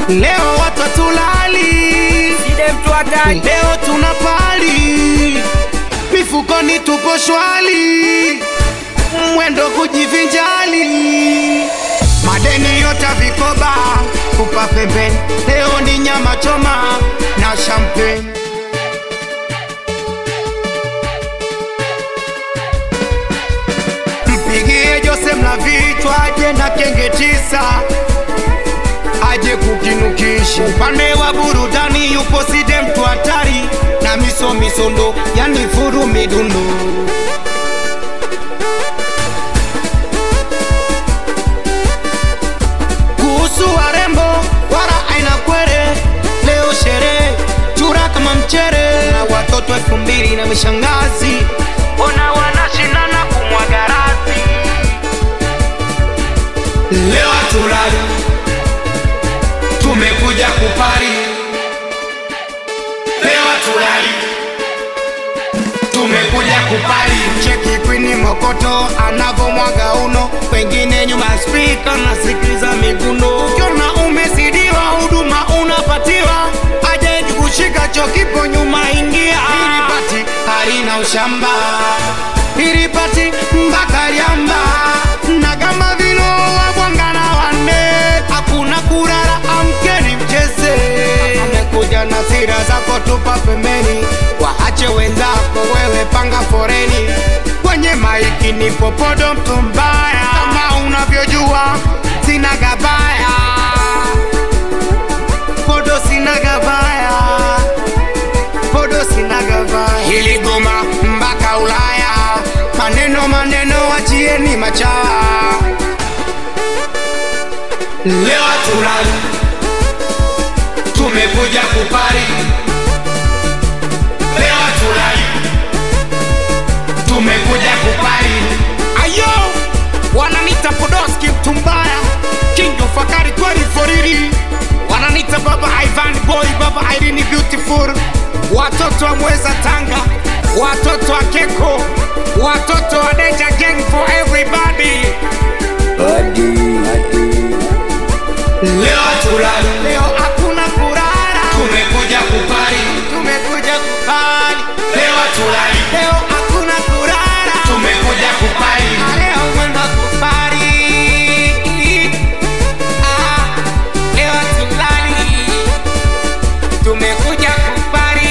Leo watu tulali, Side mtu hatari leo tuna pali, mifukoni tupo shwali, mwendo kujivinjali, madeni yote vikoba kupa pembeni. Leo ni nyama choma na champagne. Mpigie Jose Mlavichwa aje na kenge tisa aje kukinukisha. Upande wa burudani yupo Side mtu hatari na miso misondo, yani furu midundo. Kuhusu warembo wala aina kwere, leo sherehe chura kama mchere, na watoto elfu mbili na mishangazi ona wanashindana kumwaga rasi. Leo hatulali, tumekuja kupari. Leo hatulali, tumekuja kupari. Cheki kwini Mokoto anavomwaga uno, wengine nyuma ya spika nasikiliza miguno. Ukiona umesidiwa huduma unapatiwa, aje kushika cho kipo nyuma, ingia hili pati halina ushamba, hili pati mpaka liamba na kama vilo wabwangana wanne, hakuna kurara, amkeni mcheze. Amekuja na sira zako, tupa pembeni, waache wenzako, wewe panga foreni. Kwenye maiki ni popodo, mtu mbaya, kama unavyojua sina gabaya, podo sina gabaya, podo sina gabaya. Hili goma mpaka Ulaya, maneno maneno, wachieni machawa. Leo hatulali, tumekuja kupari. Leo hatulali, tumekuja kupari. Ayo, wananita Podoski mtu mbaya, King of Fakari kweli foriri, wananita baba Ivan boy, baba Irene beautiful, watoto wa Mweza Tanga, watoto wa Keko, watoto wa Deja gang for everybody. Leo hatulali, leo hakuna kurara, tumekuja kupari, tumekuja kupari. Leo hatulali, leo hakuna kurara, tumekuja kupari, leo mwenda kupari. Ah, leo hatulali, tumekuja kupari.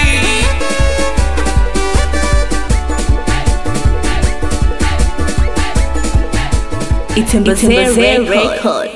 Itembeze Record.